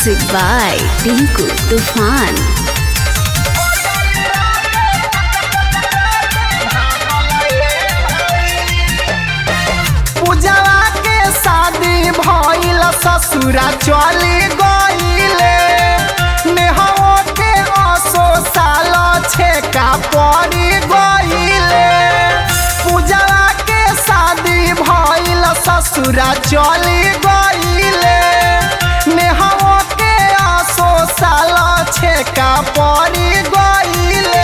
Music by Tinku Tufan. पूजवा के शादी भइल ससुरा चली गइले नेहवा के असो साल छेका पड़ी गइले पूजवा के शादी भइल ससुरा चली गइले नेहवा के असो साल छेका पड़ी गइले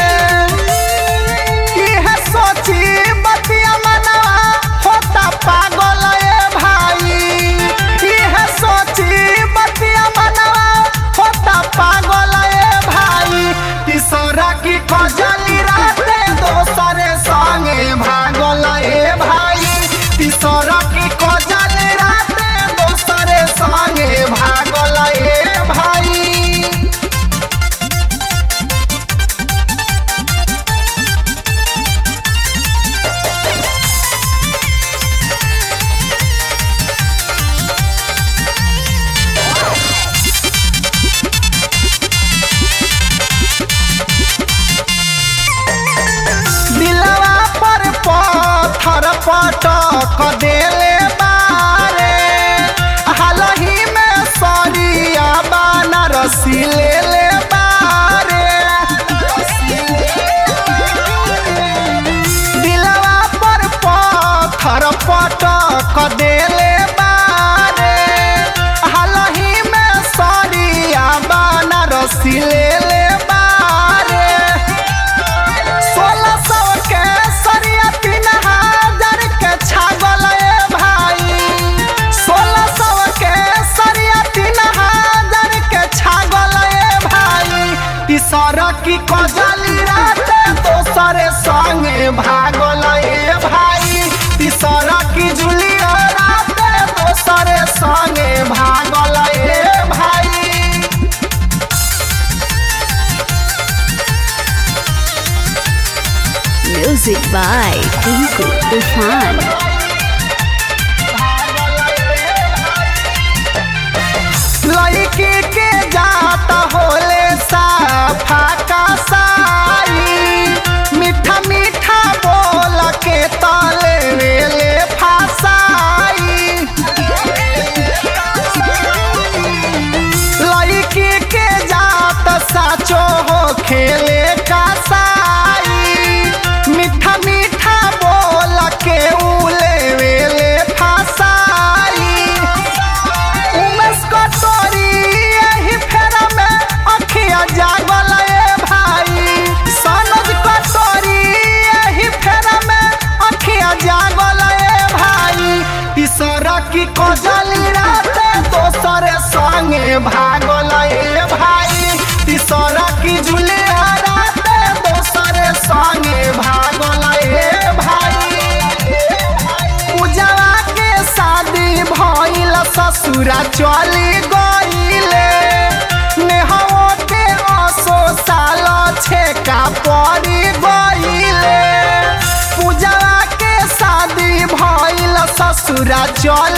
इहे सोची बतिया मनवा होता पागल ए भाई इहे सोची बतिया मनवा होता पागल ए भाई तीसरा की खजली राते दोसरे संगे भागल ए भाई तीसरा की खजली राते दोसरे संगे भागल ए भाई दिलवा पर पत्थर पटक देले बारे हालही में सरिया बनारसी ले ले बारे दिलवा पर पत्थर पटक देले बारे हालही में सरिया बनारसी ले ले बारे सोलह सौ के सरिया तीन हजार के छागल ए भाई सोलह सौ के सरिया तीन हजार के छागल ए भाई तीसरा की कजली राते दोसरे संगे भागल ए भाई तीसरा की जुलिया राते दोसरे संगे भागल ए भाई Music by Tinku Tufan. लड़की के जाता होले साफा का साई मीठा मीठा बोल के तले वेले फासाई लड़की के जात साचो हो खेले का साई मीठा मीठा बोल के उले वेले फासाई उमेश कटोरी एही फेरा में अखिया जागल ए भाई सनोज कटोरी एही फेरा में अखिया जागल ए भाई तीसरा की कजली राते दोसरे संगे भागल ए भाई तीसरा की जुलिया राते दोसरे संगे भागल ए भाई पूजवा के शादी भइल ससुरा चली गइले नेहवा के असो साल छेका पड़ी गइले पूजवा के शादी भइल ससुरा चली